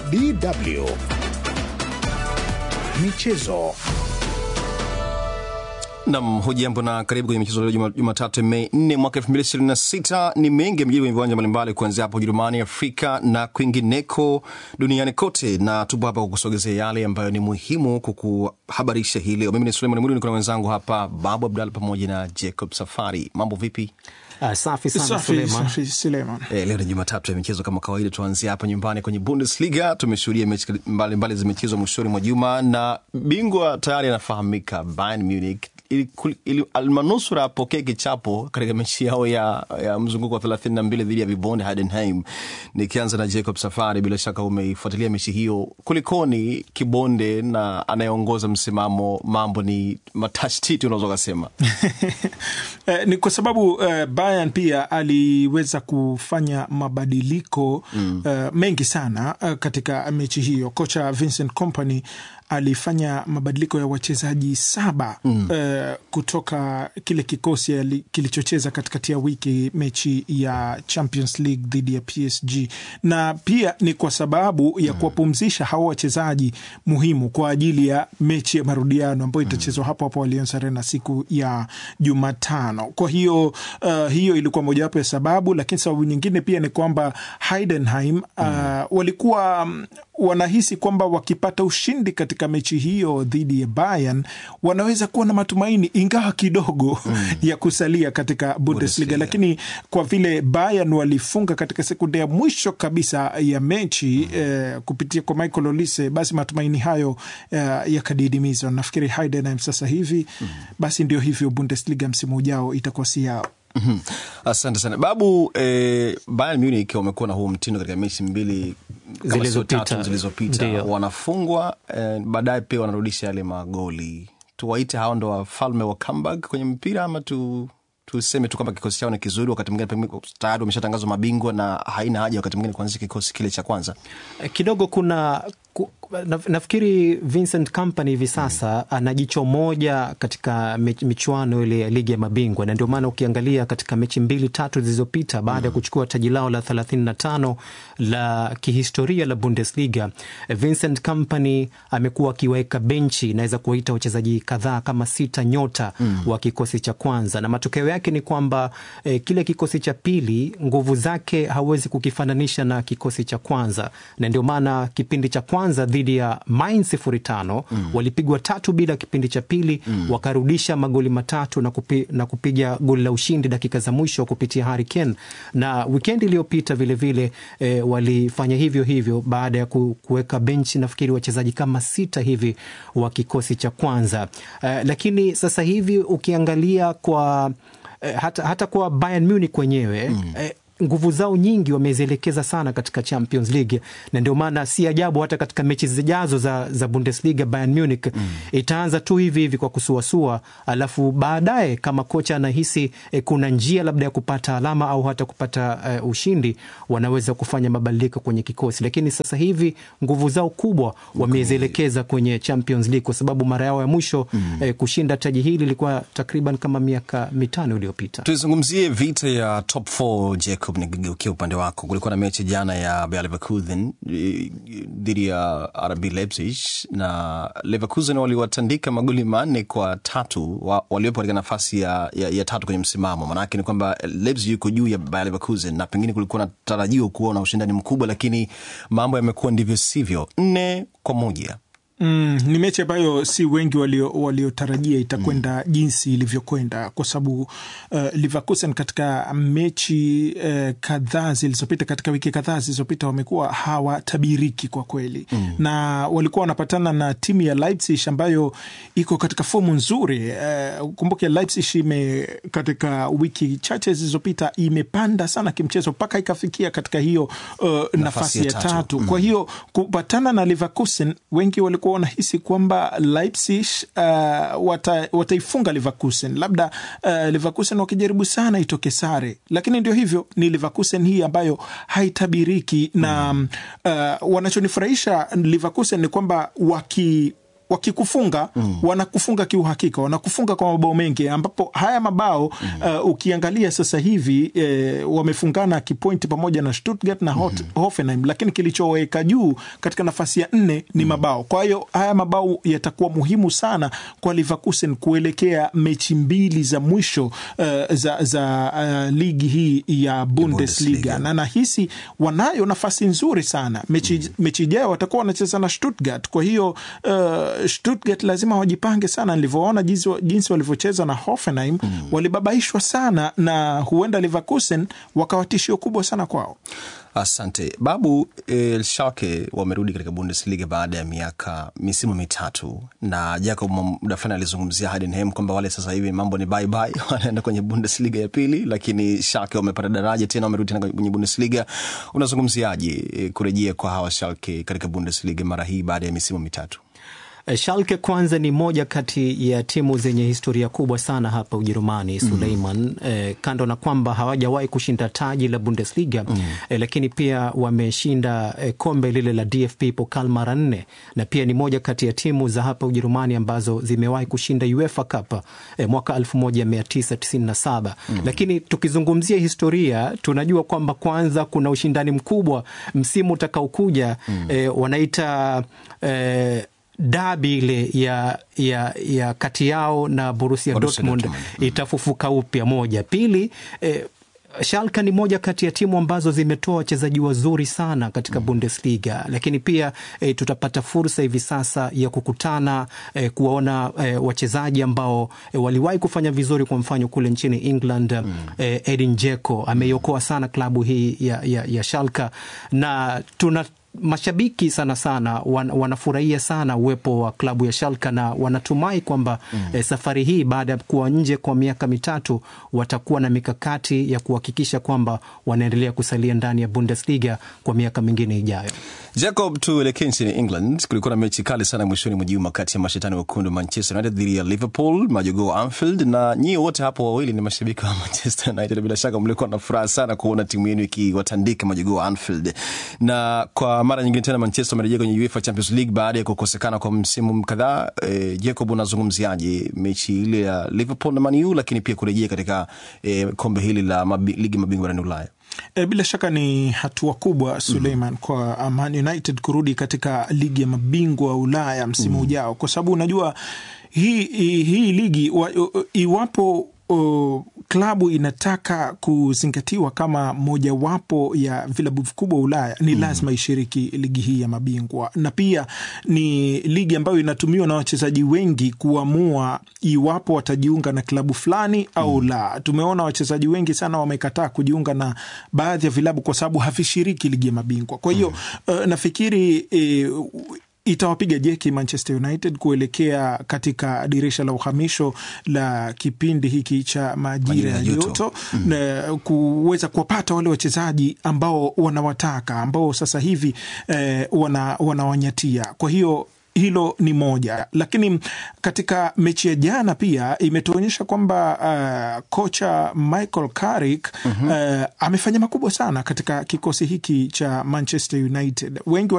DW Michezo. Nam, hujambo na karibu kwenye michezo leo Juma- Jumatatu Mei 4 mwaka 2026. Ni mengi yamejiri kwenye viwanja mbalimbali kuanzia hapo Ujerumani, Afrika na kwingineko duniani kote, na tupo hapa kukusogezea yale ambayo ni muhimu kukuhabarisha hii leo. Mimi ni Suleiman Mwili, niko na wenzangu hapa Babu Abdalla pamoja na Jacob Safari. Mambo vipi? Ah, safi sana Safi, Suleiman. safi, Suleiman. E, leo ni Jumatatu ya michezo kama kawaida. Tuanzia hapa nyumbani kwenye Bundesliga. Tumeshuhudia mechi mbalimbali zimechezwa mwishoni mwa juma na bingwa tayari anafahamika, Bayern Munich ili- ili- almanusura apokee kichapo katika mechi yao ya, ya mzunguko wa 32 dhidi ya vibonde Heidenheim. Nikianza na Jacob Safari, bila shaka umeifuatilia mechi hiyo, kulikoni kibonde na anayeongoza msimamo, mambo ni matashtiti unaweza ukasema. Eh, ni kwa sababu eh, Bayern pia aliweza kufanya mabadiliko eh, mengi sana eh, katika mechi hiyo. Kocha Vincent Kompany alifanya mabadiliko ya wachezaji saba eh, kutoka kile kikosi ali- kilichocheza katikati ya wiki mechi ya Champions League dhidi ya PSG, na pia ni kwa sababu ya kuwapumzisha hawa wachezaji muhimu kwa ajili ya mechi ya marudiano ambayo itachezwa hapo hapo Allianz Arena siku ya Jumatano. Kwa hiyo uh, hiyo ilikuwa mojawapo ya sababu, lakini sababu nyingine pia ni kwamba Heidenheim uh, walikuwa um, wanahisi kwamba wakipata ushindi katika mechi hiyo dhidi ya Bayern wanaweza kuwa na matumaini ingawa kidogo ya kusalia katika Bundesliga, Bundesliga. lakini kwa vile Bayern walifunga katika sekunde ya mwisho kabisa ya mechi eh, kupitia kwa Michael Olise, basi matumaini hayo eh, yakadidimizwa. Nafikiri Heidenheim sasa hivi basi ndio hivyo, Bundesliga msimu ujao itakuwa si yao. Mhm. Asante sana Babu. Eh, Bayern Munich wamekuwa na huu mtindo katika mechi mbili kama sio Zilizopita. tatu zilizopita, Ndio. wanafungwa eh, baadaye pia wanarudisha yale magoli. Tuwaite hao ndo wafalme wa comeback kwenye mpira ama tu tuseme tu kwamba kikosi chao ni kizuri, wakati mwingine pengine tayari wameshatangazwa mabingwa na haina haja wakati mwingine kuanzisha kikosi kile cha kwanza. Eh, kidogo kuna ku, na, nafikiri Vincent Company hivi sasa ana jicho moja katika mich- michuano ile ya ligi ya mabingwa, na ndio maana ukiangalia katika mechi mbili tatu zilizopita baada ya kuchukua taji lao la 35 la kihistoria la Bundesliga, eh, Vincent Company amekuwa akiweka benchi, naweza kuwaita wachezaji kadhaa kama sita nyota wa kikosi cha kwanza, na matokeo yake ni kwamba eh, kile kikosi cha pili nguvu zake hawezi kukifananisha na kikosi cha kwanza, na ndio maana kipindi cha kwanza dhidi ya Mainz sifuri tano walipigwa tatu bila kipindi cha pili wakarudisha magoli matatu na, kupi, na kupiga goli la ushindi dakika za mwisho kupitia Harry Kane, na wikendi iliyopita vilevile eh, walifanya hivyo hivyo baada ya ku- kuweka benchi nafikiri wachezaji kama sita hivi wa kikosi cha kwanza eh, lakini sasa hivi ukiangalia kwa eh, hata, hata kwa Bayern Munich wenyewe eh, nguvu zao nyingi wamezielekeza sana katika Champions League, na ndio maana si ajabu hata katika mechi zijazo za, za Bundesliga Bayern Munich itaanza tu hivi hivi kwa kusuasua, alafu baadaye kama kocha anahisi eh, kuna njia labda ya kupata alama au hata kupata eh, ushindi, wanaweza kufanya mabadiliko kwenye kikosi, lakini sasa hivi nguvu zao kubwa wamezielekeza kwenye Champions League kwa sababu mara yao ya mwisho eh, kushinda taji hili ilikuwa takriban kama miaka mitano iliyopita. Tuizungumzie vita ya top 4 Jacob, nikigeukia upande wako. Kulikuwa na mechi jana ya Bayer Leverkusen eh, dhidi ya RB Leipzig na Leverkusen waliwatandika magoli manne kwa tatu wa, waliopo katika nafasi ya, ya, ya tatu kwenye msimamo. Maanake ni kwamba Leipzig yuko juu ya Bayer Leverkusen na pengine kulikuwa na tarajio kuwa na ushindani mkubwa, lakini mambo yamekuwa ndivyo sivyo. Nne kwa moja Mm, ni mechi ambayo si wengi walio- waliotarajia itakwenda jinsi ilivyokwenda kwa sababu uh, Leverkusen katika mechi uh, kadhaa zilizopita katika wiki kadhaa zilizopita wamekuwa hawatabiriki kwa kweli na walikuwa wanapatana na timu ya Leipzig ambayo iko katika fomu nzuri. Uh, kumbuke Leipzig ime katika wiki chache zilizopita imepanda sana kimchezo mpaka ikafikia katika hiyo uh, nafasi, ya tatu, Kwa hiyo kupatana na Leverkusen wengi walikuwa wanahisi kwamba Leipzig uh, wata, wataifunga Leverkusen, labda uh, Leverkusen wakijaribu sana itoke sare, lakini ndio hivyo, ni Leverkusen hii ambayo haitabiriki na uh, wanachonifurahisha Leverkusen ni kwamba waki wakikufunga wanakufunga kiuhakika, wanakufunga kwa mabao mengi, ambapo haya mabao uh, ukiangalia sasa hivi eh, wamefungana kipointi pamoja na Stuttgart na Hot, Hoffenheim, lakini kilichoweka juu katika nafasi ya nne ni mabao. Kwa hiyo haya mabao yatakuwa muhimu sana kwa Leverkusen kuelekea mechi mbili za mwisho uh, za, za uh, ligi hii ya Bundesliga, Bundesliga. na nahisi wanayo nafasi nzuri sana mechi, mechi ijayo watakuwa wanacheza na Stuttgart. Kwa hiyo uh, Stuttgart lazima wajipange sana. Nilivyoona jinsi, jinsi walivyocheza na Hoffenheim walibabaishwa sana, na huenda Leverkusen wakawa tishio kubwa sana kwao. Asante babu. Eh, Schalke wamerudi katika Bundesliga baada ya miaka misimu mitatu, na Jacob muda fulani alizungumzia Heidenheim kwamba wale sasa hivi mambo ni bye bye, wanaenda kwenye Bundesliga ya pili, lakini Schalke wamepata daraja tena, wamerudi tena kwenye Bundesliga. Unazungumziaje eh, kurejea kwa hawa Schalke katika Bundesliga mara hii baada ya misimu mitatu? Schalke kwanza ni moja kati ya timu zenye historia kubwa sana hapa Ujerumani, Suleiman. Eh, kando na kwamba hawajawahi kushinda taji la Bundesliga eh, lakini pia wameshinda eh, kombe lile la DFB Pokal mara nne, na pia ni moja kati ya timu za hapa Ujerumani ambazo zimewahi kushinda UEFA Cup eh, mwaka 1997. Lakini tukizungumzia historia tunajua kwamba kwanza kuna ushindani mkubwa msimu utakaokuja eh, wanaita eh, dabi ile ya, ya, ya kati yao na Borussia Borussia Dortmund Dortmund. itafufuka upya. Moja, pili eh, Schalke ni moja kati ya timu ambazo zimetoa wachezaji wazuri sana katika Bundesliga, lakini pia eh, tutapata fursa hivi sasa ya kukutana eh, kuwaona eh, wachezaji ambao eh, waliwahi kufanya vizuri, kwa mfano kule nchini England eh, Edin Dzeko ameiokoa sana klabu hii ya, ya, ya Schalke na tuna mashabiki sana sana wan, wanafurahia sana uwepo wa klabu ya Schalke na wanatumai kwamba eh, safari hii baada ya kuwa nje kwa miaka mitatu watakuwa na mikakati ya kuhakikisha kwamba wanaendelea kusalia ndani ya Bundesliga kwa miaka mingine ijayo. Jacob, tuelekee nchini England. Kulikuwa na mechi kali sana mwishoni mwa juma kati ya mashetani wekundu Manchester United dhidi ya Liverpool, majogoo wa Anfield, na nyie wote hapo wawili ni mashabiki wa Manchester United. Bila shaka mlikuwa na furaha sana kuona timu yenu ikiwatandika majogoo wa Anfield, na kwa mara nyingine tena Manchester wamerejea kwenye UEFA Champions League baada ya kukosekana kwa msimu kadhaa. E, Jacob, unazungumziaje mechi ile ya Liverpool na Man U, lakini pia kurejea katika e, kombe hili la mabi, ligi mabingwa barani Ulaya? E, bila shaka ni hatua kubwa Suleiman, kwa Man United kurudi katika ligi ya mabingwa wa Ulaya msimu ujao, kwa sababu unajua hii, hii, hii ligi wa, iwapo uh, klabu inataka kuzingatiwa kama mojawapo ya vilabu vikubwa Ulaya ni mm. lazima ishiriki ligi hii ya mabingwa, na pia ni ligi ambayo inatumiwa na wachezaji wengi kuamua iwapo watajiunga na klabu fulani au mm. la. Tumeona wachezaji wengi sana wamekataa kujiunga na baadhi ya vilabu kwa sababu havishiriki ligi ya mabingwa. Kwa hiyo mm. uh, nafikiri uh, itawapiga jeki Manchester United kuelekea katika dirisha la uhamisho la kipindi hiki cha majira ya joto mm. na kuweza kuwapata wale wachezaji ambao wanawataka ambao sasa hivi eh, wanawanyatia wana kwa hiyo hilo ni moja, lakini katika mechi ya jana pia imetuonyesha kwamba uh, kocha Michael Carrick uh -huh. uh, amefanya makubwa sana katika kikosi hiki cha Manchester United. Wengi